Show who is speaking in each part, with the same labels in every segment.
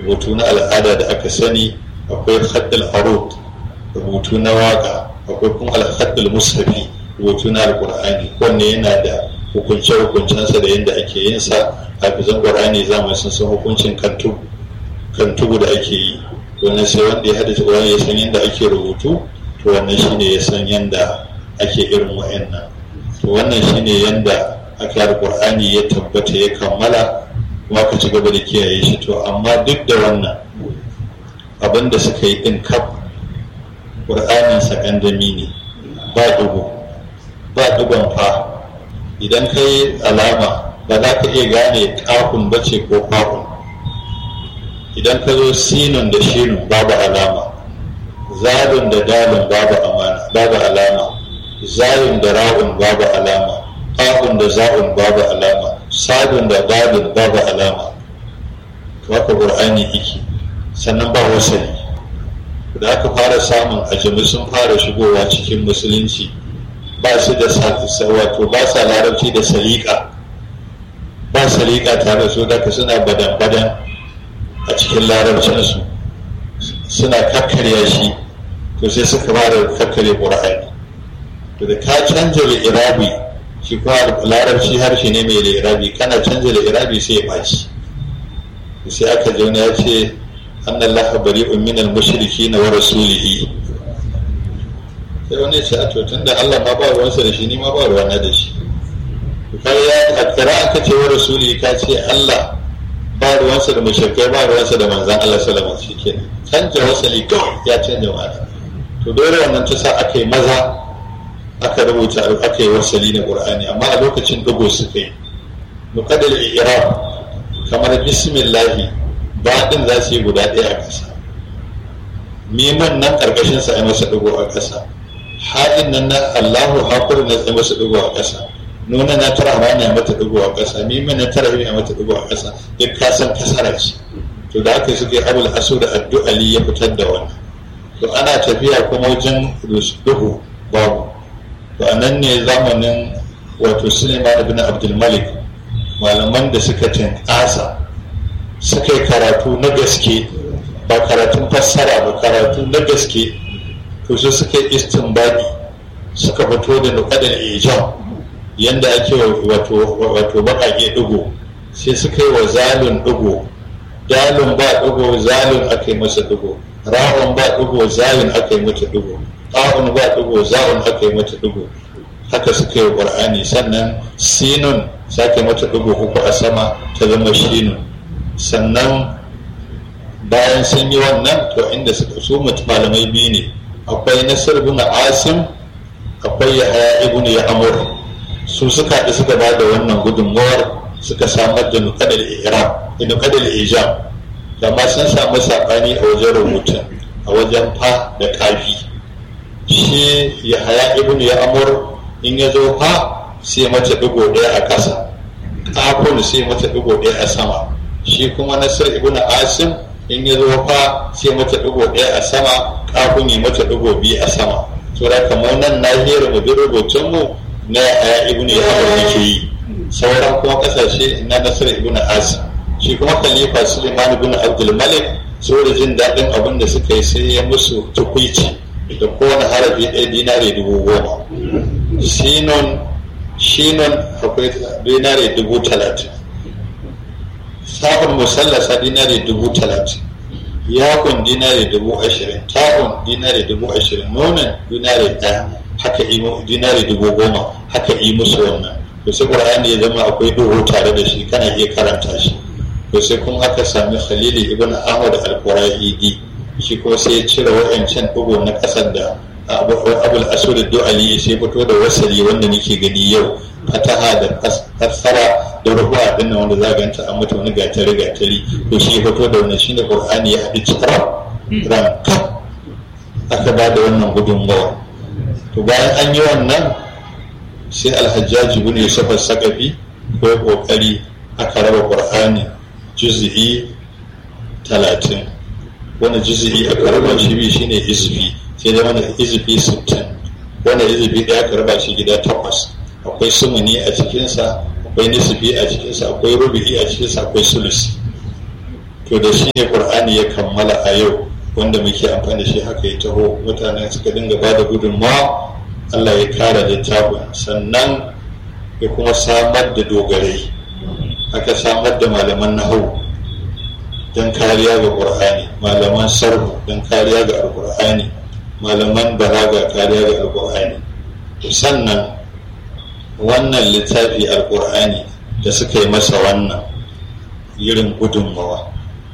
Speaker 1: rubutu na al'ada da aka sani akwai haddal arut rubutu na waka akwai kuma alhaddal mushafi rubutu na alkur'ani wanne yana da hukunce hukuncensa da yadda ake yin sa hafizan qur'ani zamani sun san hukuncin kantu kantugu da ake yi wannan sai wanda ya haddace qur'ani ya san yadda ake rubutu to wannan shine ya san yadda ake irin wa'annan to wannan shine yadda aka yi qur'ani ya tabbata ya kammala kuma ka ci gaba da kiyaye shi to amma duk da wannan abin da suka yi din kaf ƙur'anin sakandami ne ba dugu ba dugon fa idan ka yi alama ba za ka iya gane kafin bace ko kwakun idan ka zo sinun da shinun babu alama zalun da dalin babu amana babu alama zayun da ra'un babu alama ƙafun da za'un babu alama sadun da dalin babu alama haka ƙur'ani iki sannan ba wasali da aka fara samun ajami sun fara shigowa cikin musulunci ba su da wato ba sa larabci da salika ba salika tare su daga suna badan-badan a cikin larabcinsu suna kakkarya shi to sai suka fara kakkarya ƙur'ani to da ka canja da irabi shi kuma larabci harshe ne mai da irabi kana canja da irabi sai ya ɓaci sai aka jauna ya ce أن الله بريء من المشركين ورسوله sai wani ce a tun da Allah ma ba ruwansa da shi ni ma ba ruwana da shi kai ya akkara aka ce wa rasuli ka ce Allah ba ruwansa da mushrikai ba ruwansa da manzan Allah sallallahu alaihi wasallam shikenan canja wasali kawai ya canja ma'ana to dole wannan ta sa aka yi maza aka rubuta aka yi wasali na Qur'ani amma a lokacin dugo suka yi muqaddal i'rab kamar bismillahi baɗin za su yi guda ɗaya a ƙasa miman nan ƙarƙashin sa ai masa ɗigo a ƙasa haɗin nan na allahu hakur na tsaye masa ɗigo a ƙasa nuna na tara ma na mata ɗigo a ƙasa miman na tara ya mata ɗigo a ƙasa duk ka san kasara ce to da haka suke abul asu da addu'ali ya fitar da wannan to ana tafiya kuma wajen duhu babu to a nan ne zamanin wato suleiman ibn abdulmalik malaman da suka tinkasa suka yi karatu na gaske ba karatun fassara ba karatu na gaske to su suka yi istinbadi suka fito da nukadar ijam yadda ake wato baƙaƙe ɗigo sai suka yi wa zalun ɗigo dalun ba ɗigo zalun aka yi masa ɗigo ra'un ba ɗigo zalun aka yi mata ɗigo ƙa'un ba ɗigo za'un aka yi mata ɗigo haka suka yi ƙur'ani sannan sinun sake mata ɗigo uku a sama ta zama shinun sannan bayan sun yi wannan to inda suka su malamai biyu ne akwai nasir ibn asim akwai yahaya ibn ya'mur su suka haɗu suka ba da wannan gudunmawar suka samar da nukadar iram da nukadar ijam amma sun samu saɓani a wajen rubutun a wajen fa da kafi shi yahaya ibn ya'mur in ya zo fa sai mace digo ɗaya a ƙasa kafin sai mace digo ɗaya a sama shi kuma nasir ibn asim in ya zo fa sai mata digo ɗaya a sama kafin yi mata digo biyu a sama to da kamar nan nahiyar mu duk rubutun mu na ya ibn yahya yake yi sauran kuma kasashe na nasir ibn asim shi kuma khalifa suleiman ibn abdul malik saboda jin daɗin abin da suka yi sai ya musu tukuici da kowane harafi ɗaya dinare dubu goma sinon shinon akwai dinare dubu talatin sa'un musallasa dinari dubu talatin yakun dinari dubu ashirin ta'un dinari dubu ashirin nonon dinari ɗaya haka dinari dubu goma haka yi musu wannan to sai qur'ani ya zama akwai duhu tare da shi kana iya karanta shi to sai kuma aka sami khalili ibn ahmad al-quraidi shi kuma sai ya cire wa'ancan dugu na ƙasar da abul asud du'ali sai fito da wasali wanda nake gani yau fataha da fassara da ruhuwa din nan wanda za ganta an mata wani gatari gatari to shi fito da wannan shine qur'ani ya haɗu cikar ran kaf aka ba da wannan gudunmawa to bayan an yi wannan sai alhajjaji ibn yusuf as-saqafi ko ya kokari aka raba qur'ani juz'i talatin wani juz'i aka raba shi bi shine izfi sai da wani izfi sittin wani izfi ɗaya aka raba shi gida takwas akwai sumuni a cikinsa akwai nisfi a cikinsa akwai rubi'i a cikinsa akwai sulusi to to da shi ne ƙur'ani ya kammala a yau wanda muke amfani da shi haka ya taho mutane suka dinga ba da gudunmawa allah ya kara littafin sannan ya kuma samar da dogarai aka samar da malaman nahau don kariya ga ƙur'ani malaman sarhu don kariya ga alƙur'ani malaman balaga kariya ga alƙur'ani sannan wannan littafi alƙur'ani da suka yi masa wannan irin gudunmawa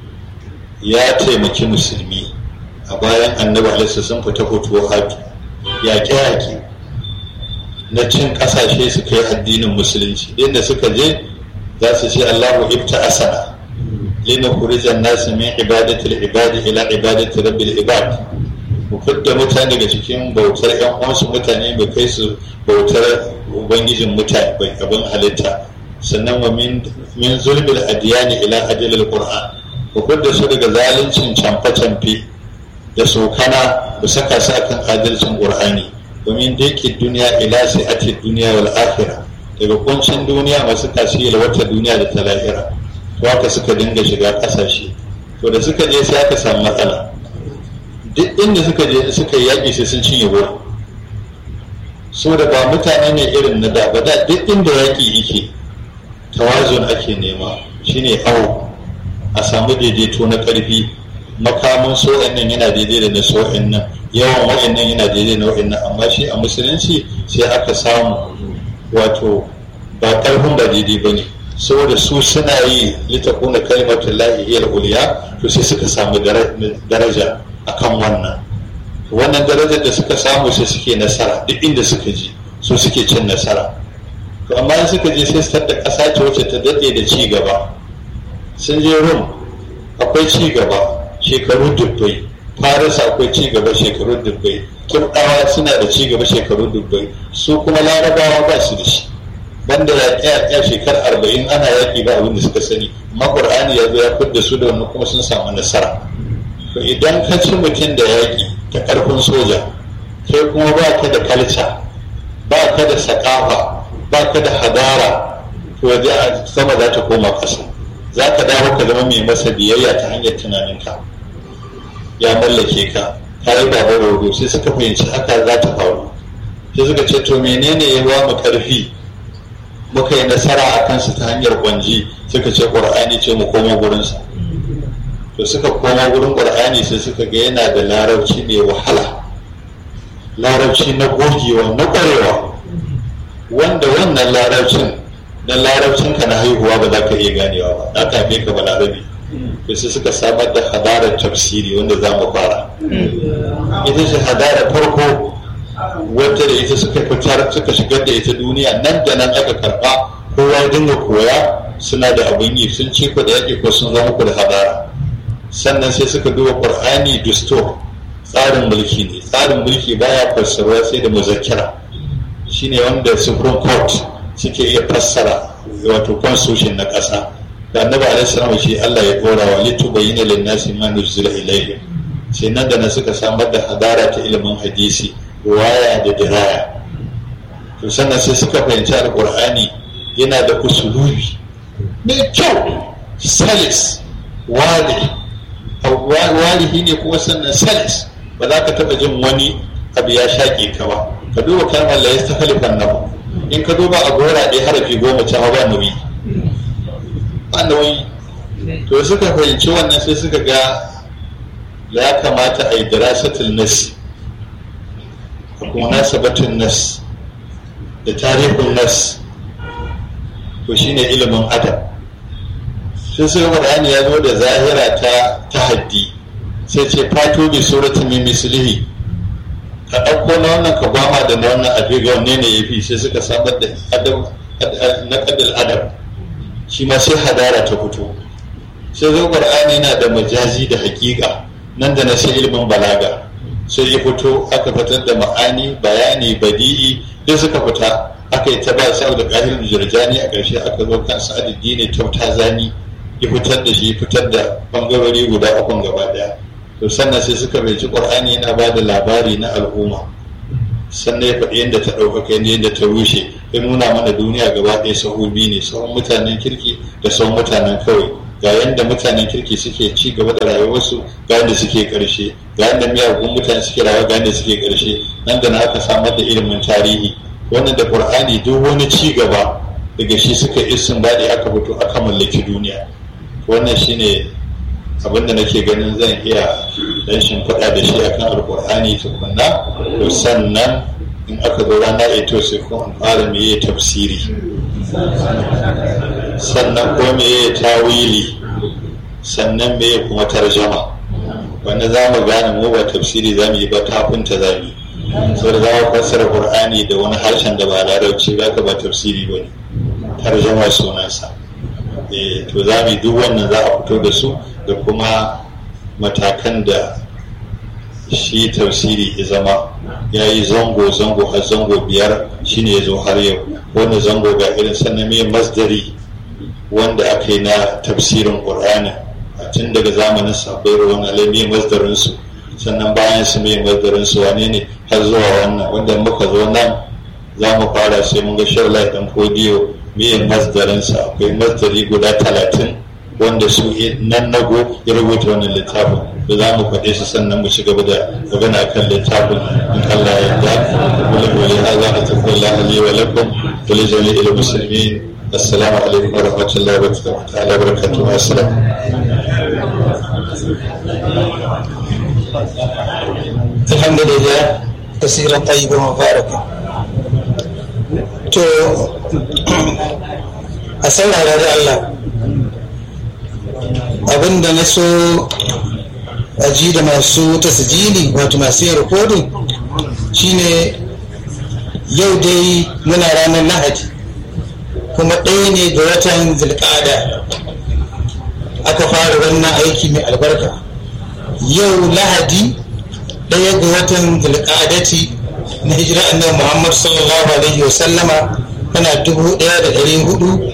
Speaker 1: ya taimaki musulmi a bayan annabi alaihi sun fita fito hatu yaƙe-yaƙe na cin ƙasashe suka yi addinin musulunci inda suka je za su ce allahu ibta asana lina kurijan nasu min ibadatul ibadi ila ibadatul rabbil ibad mu fidda mutane daga cikin bautar yan uwansu mutane mu kai su bautar ubangijin mutane abin halitta sannan wa min zulbil adiyani ila adilil qur'an ku fidda su daga zaluncin camfe-camfe da sokana ku saka su akan adalcin qur'ani domin da yake duniya ila sai ake duniya wal akhirah daga kuncin duniya masu tasiri wata duniya da ta lahira to haka suka dinga shiga kasashe to da suka je sai aka samu matsala duk inda suka je suka yi yaƙi sai sun cinye wurin so da ba mutane ne irin na da ba da duk inda yaƙi yake tawazun ake nema shine awo a samu daidaito na ƙarfi makamin so'in nan yana daidai da na so'in nan yawan wa'in nan yana daidai da wa'in nan amma shi a musulunci sai aka samu wato ba ƙarfin ba daidai ba ne saboda su suna yi litakuna kalimatun lahi iyal uliya to sai suka samu daraja akan wannan wannan darajar da suka samu sai suke nasara duk inda suka ji su suke cin nasara to amma in suka je sai su da ƙasa ce wacce ta daɗe da ci gaba sun je rum akwai ci gaba shekaru dubbai faris akwai ci gaba shekaru dubbai kirɗawa suna da ci gaba shekaru dubbai su kuma larabawa ba su da shi banda yaƙe-yaƙe shekar arba'in ana yaƙi ba abin da suka sani amma ƙur'ani ya zo ya fidda su da wani kuma sun samu nasara to idan ka ci mutum da yaƙi ta ƙarfin soja kai kuma ba ka da kalca ba ka da saƙafa ba ka da hadara to sama za ta koma ƙasa za ka dawo ka zama mai masa biyayya ta hanyar tunaninka ya mallake ka ka yi ba rodo sai suka fahimci haka za ta faru sai suka ce to menene ya ba mu ƙarfi muka yi nasara a kansu ta hanyar kwanji suka ce ƙur'ani ce mu koma gurinsa to suka koma gurin ƙur'ani sai suka ga yana da larabci mai wahala larabci na gogewa na ƙwarewa wanda wannan larabcin na larabcin ka na haihuwa ba za ka iya ganewa ba na kafe ka ba larabi to sai suka samar da hadarar tafsiri wanda za mu fara ita ce hadarar farko wadda da ita suka fitar suka shigar da ita duniya nan da nan aka karba kowa dinga koya suna da abin yi sun ci ku da yaƙi ko sun zama ku da hadara sannan sai suka duba qur'ani dustur tsarin mulki ne tsarin mulki baya fassarwa sai da muzakkira shine wanda supreme court suke iya fassara wato constitution na ƙasa da annabi alaihi salam shi Allah ya dora wa litubayyana lin-nasi ma nuzila ilayhim sai nan da nan suka samar da hadara ta ilimin hadisi waya da diraya to sannan sai suka fahimci alkur'ani yana da usulubi mai kyau salis wali walihi ne kuma sannan salis ba za ka taɓa jin wani abu ya shaƙe ka ba ka duba kalmar la yasta halifan nahu in ka duba a gora ɗaya harafi goma ta ba nauyi ba nauyi to suka fahimci wannan sai suka ga ya kamata a yi dirasatul nasi munasabatun nas da tarihin nas to shine ilimin adam sai sai qur'ani ya zo da zahira ta tahaddi sai ce fatu bi suratin min mislihi ka ɗauko na wannan ka gwama da na wannan a ga wanne ne yafi sai suka samar da adam na kadal adam shi ma sai hadara ta fito sai zo qur'ani yana da majazi da hakika nan da na sai ilimin balaga sai ya fito aka fitar da ma'ani bayani badi'i duk suka fita aka yi ta ba sa da ƙahir jirjani a ƙarshe aka zo kan sa'adiddi ne ta zani ya fitar da shi fitar da bangarori guda ukun gaba daya to sannan sai suka bai qur'ani yana ba da labari na al'umma sannan ya faɗi yadda ta ɗaukaka yadda ta rushe ya nuna mana duniya gaba ɗaya sahu biyu ne sahun mutanen kirki da sahun mutanen kawai ga yadda mutanen kirki suke ci gaba da rayuwarsu ga yadda suke karshe ga yadda miyagun mutane suke rayuwa ga yadda suke karshe nan da na aka samar da ilimin tarihi wannan da qur'ani duk wani ci gaba daga shi suka isin daɗi aka fito aka mallaki duniya wannan shine abin da nake ganin zan iya dan shimfiɗa da shi akan alqur'ani tukunna to sannan in aka zo rana ito sai kuma in fara meye tafsiri sannan ko meye tawili sannan meye kuma tarjama wanda za mu gane mu ba tafsiri za mu yi ba tafinta za mu yi sau da za mu fassara qur'ani da wani harshen da ba larabci ba ka ba tafsiri ba ne tarjama sunansa to za mu yi duk wannan za a fito da su da kuma matakan da shi tafsiri ya zama ya yi zango-zango har zango biyar shine ya zo har yau wanda zango ga irin sannan mai masdari wanda aka yi na tafsirin ƙur'ani a tun daga zamanin sabbai ruwan alamai masdarinsu sannan bayan su mai masdarinsu wane ne har zuwa wannan wanda muka zo nan za mu fara sai mun ga sharla dan fodiyo mai masdarinsa akwai masdari guda talatin wanda su nan nago ya rubuta wannan littafin da za mu faɗe su sannan mu ci gaba da magana kan littafin in Allah ya yarda wala wala hadha atakullahu li wa lakum wa li jami'il muslimin assalamu alaikum wa rahmatullahi wa ta'ala wa barakatuh assalam
Speaker 2: alhamdulillah kasiran tayyiban mubaraka to a saurara da Allah abinda na so a ji da masu tasijili wato masu yin rikodin shine yau dai muna ranar lahadi kuma ɗaya ne ga watan zilƙada aka fara wannan aiki mai albarka yau lahadi ɗaya ga watan zilƙadati na hijira annabi muhammad sallallahu alaihi wasallama tana dubu ɗaya da ɗari hudu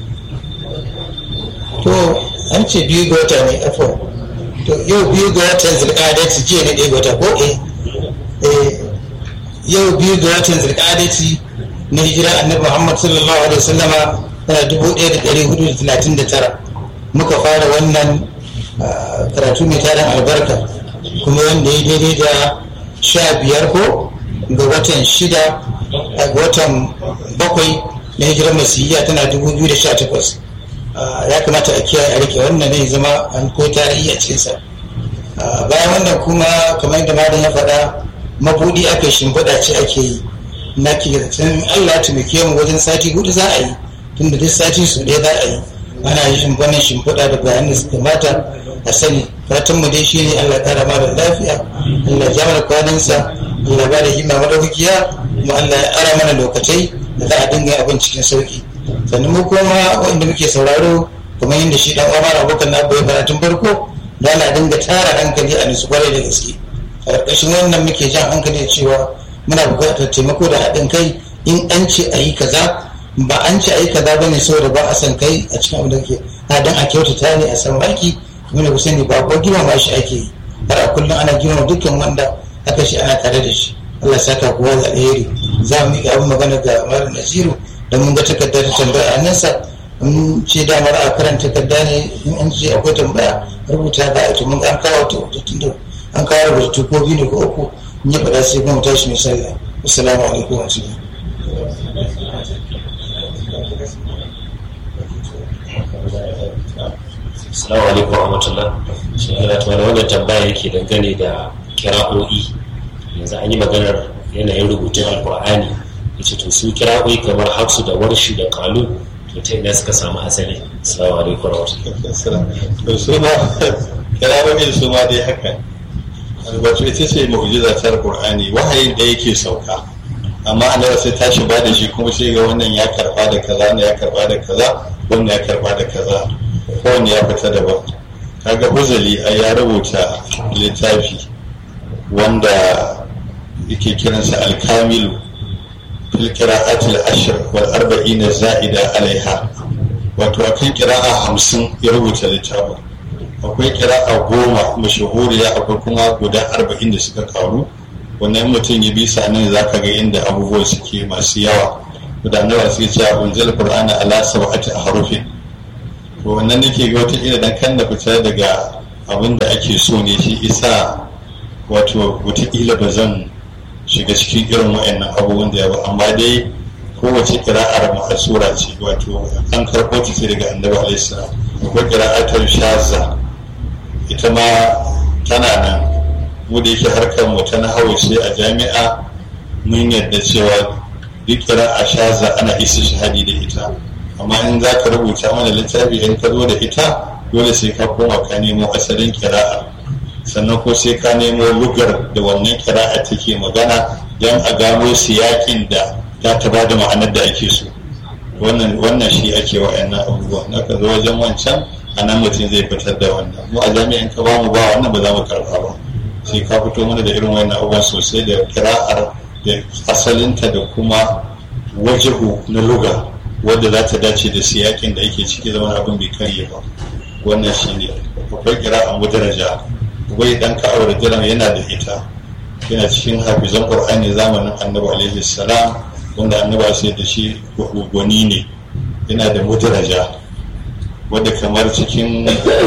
Speaker 2: to an ce biyu ga wata ne afo to yau biyu ga watan zirkadati jiya ne ɗaya ga wata ko eh yau biyu ga watan zirkadati na hijira annabi muhammad sallallahu alaihi wasallama tana dubu ɗaya da ɗari hudu da talatin da tara muka fara wannan karatu mai tarin albarka kuma wanda ya daidai da sha biyar ko ga watan shida ga watan bakwai na hijirar masiyya tana dubu biyu da sha takwas ya kamata a kiyaye a rike wannan ne zama an ko tarihi a cikinsa bayan wannan kuma kamar yadda malam ya faɗa mabudi aka shimfiɗa ce ake yi na ke zaton allah ya taimake mu wajen sati hudu za a yi tunda duk sati su ɗaya za a yi ana yin wannan shimfiɗa da bayan da suka mata a sani fatan mu dai shine allah ƙara mara lafiya allah ya mana kwanansa allah ba da himma madaukakiya kuma allah ya ara mana lokacai da za a dinga abin cikin sauki sannan mu kuma wanda muke sauraro kamar yadda shi dan Umar abokan na bai fara tun farko da na dinga tara hankali a nisu kwarai da gaske a ƙarƙashin wannan muke jan hankali cewa muna buƙatar taimako da haɗin kai in an ce a yi kaza ba an ce a yi kaza bane saboda ba a san kai a cikin abin da ke na dan a kyautata ne a san baki kuma da sani ba ko girmama shi ake yi har a kullum ana girmama dukkan wanda aka shi ana tare da shi Allah saka kowa da alheri za mu yi abin magana ga Malam Nasiru da mun ga takardar ta tambaya a nasa mun ce damar a karanta takarda ne in an ce akwai tambaya rubuta da ita mun an kawo ta wata tunda an kawo rubutu ko biyu ne ko uku in ya faɗa sai kuma tashi mai sallah assalamu alaikum wa
Speaker 3: Assalamu alaikum wa rahmatullah. Shi ne ta wani wannan tambaya yake dangane da kira'o'i. Yanzu an yi maganar yanayin rubutun Alƙur'ani. Yace to su kira'o'i kamar Hafsu da Warshi da Kalu to ta ina suka samu asali. Assalamu alaikum wa rahmatullah.
Speaker 1: to su ma kirawoyin su ma dai haka wato ita ce mu'jiza ta Qur'ani wahayin da yake sauka amma annabi sai tashi ba da shi kuma sai ga wannan ya karba da kaza wannan ya karba da kaza wannan ya karba da kaza kowanne ya fita daban kaga huzali a ya rubuta littafi wanda yake kiransa alkamilu fil qira'atil ashr wal arba'ina za'ida alaiha wato akan qira'a hamsin ya rubuta littafin akwai qira'a goma mashahuriya akwai kuma guda arba'in da suka karu wannan mutum ya bi sa nan zaka ga inda abubuwan suke masu yawa gudanarwa suke cewa unzil qur'ana ala sab'ati ahrufin to wannan nake ga wata ila dan kan da fita daga abin da ake so ne shi isa wato wataƙila ba zan shiga cikin irin wa'annan abubuwan da ya ba amma dai kowace kira'ar ma'asura ce wato an karɓo ta ce daga annabi alaihi akwai kira'atar shaza ita ma tana nan mu da yake harkar mu ta nahawu sai a jami'a mun yadda cewa duk kira'a shaza ana isa shahadi da ita amma in za ka rubuta mana littafi in ka zo da ita dole sai ka koma ka nemo asalin kira'a sannan ko sai ka nemo lugar da wannan kira'a take magana don a gano siyakin da za ta ba da ma'anar da ake so wannan shi ake wa'annan abubuwa na ka zo wajen wancan a nan mutum zai fitar da wannan mu a jami'in ka ba mu ba wannan ba za mu karɓa ba sai ka fito mana da irin wannan abubuwan sosai da kira'ar da asalinta da kuma wajihu na luga wadda za ta dace da siyakin da yake ciki zama abin bai karye ba wannan shi ne akwai kira'a mudaraja wai dan ka'awar jiran yana da ita yana cikin hafizan qur'ani zamanin annabi alaihi salam wanda annabi sai da shi gwani ne yana da mudaraja wadda kamar cikin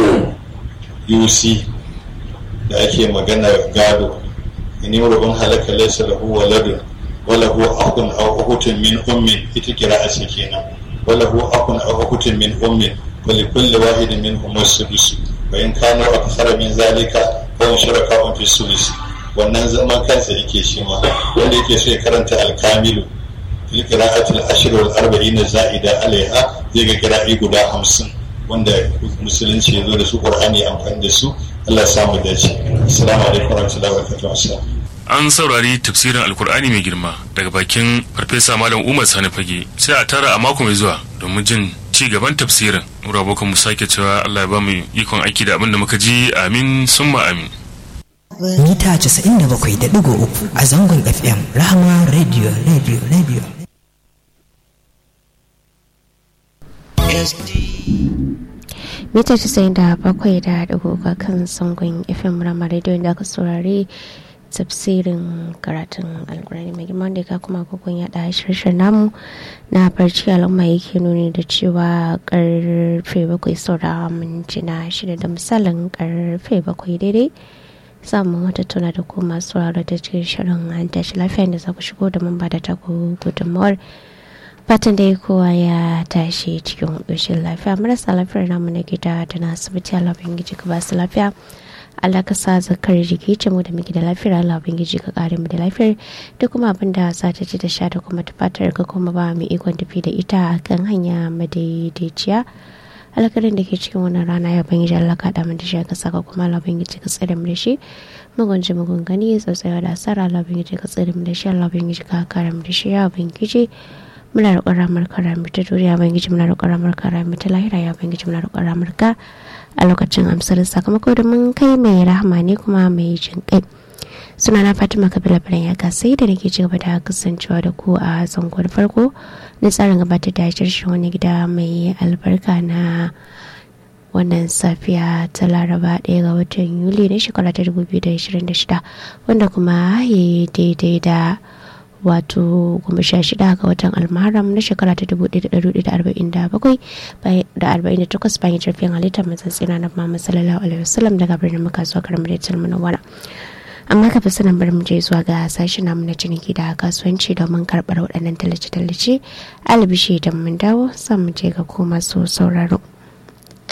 Speaker 1: UC da ake magana gado in yurubun halaka laysa lahu waladun wala huwa akun aw ukhtun min ummin ita kira'a ce kenan wala huwa akun aw ukhtun min ummin wa li kulli wahidin minhum as-sudus wa in kanu akthara min zalika fa hum shuraka'un fi sudus wannan zaman kansa yake shi ma wanda yake so ya karanta al-kamilu fil qira'ati al-ashr wal arba'in za'ida alaiha zai ga qira'i guda 50 wanda musulunci ya zo da su qur'ani amfani da su Allah samu dace assalamu alaikum warahmatullahi wabarakatuh
Speaker 4: an saurari tafsirin alkur'ani mai girma daga bakin farfesa malam umar sani fage sai a tara a mako mai zuwa domin jin ci gaban tafsirin mura abokan mu sake cewa Allah ya ba mu ikon aiki da abin da muka ji amin summa amin
Speaker 5: mita 97.3 a zangon fm rahama radio radio radio
Speaker 6: mita 97 da dagoga kan zangon fm rama radio da aka saurari tafsirin karatun alkurani mai girma da ka kuma kokon yada shirshin namu na barci al'umma yake nuni da cewa karfe bakwai saura mintuna shida da misalin karfe bakwai daidai samun wata tuna da kuma sauraro da cikin shirin an tashi lafiya da za ku shigo da mun ba da taku gudunmawar fatan da kowa ya tashi cikin ƙoshin lafiya marasa lafiyar namu na gida da na asibiti alabin giji ka ba su lafiya Allah ka sa zakar jiki ce mu da muke da lafiyar Allah ubangiji ka kare mu da lafiyar da kuma abin da za ta ci da sha da kuma tufatar ka kuma ba mu ikon tafi da ita a kan hanya madaidaiciya alkarin da ke cikin wannan rana ya bangiji Allah ka da mu da shi ka saka kuma Allah ubangiji ka tsare mu da shi mugun ji mugun gani tsautsayawa da asara Allah ubangiji ka tsare mu da shi Allah ubangiji ka kare mu da shi ya ubangiji muna roƙon ramar kara mu ta duniya ubangiji muna roƙon ramar kara mu ta lahira ya ubangiji muna roƙon ramar ka a lokacin amsar sakamako da mun kai mai rahama ne kuma mai jin kai suna na fatima kabila biran ya sai da nake cigaba da kasancewa da ku a zangon farko na tsarin gabatar da shirin wani gida mai albarka na wannan safiya ta laraba ɗaya ga watan yuli na shekara ta 2026 wanda kuma ya daidai da wato goma sha shida ga watan almaram na shekara ta dubu ɗaya da ɗari da arba'in da bakwai da arba'in da takwas bayan jirgin halittar mazan tsina na mama sallallahu alaihi wasallam daga birnin maka zuwa karamar da tilmuna wana amma ka fi sanin bari mu je zuwa ga sashen namu na ciniki da kasuwanci domin karɓar waɗannan tallace-tallace albishi idan mun dawo san mu je ga ko masu sauraro.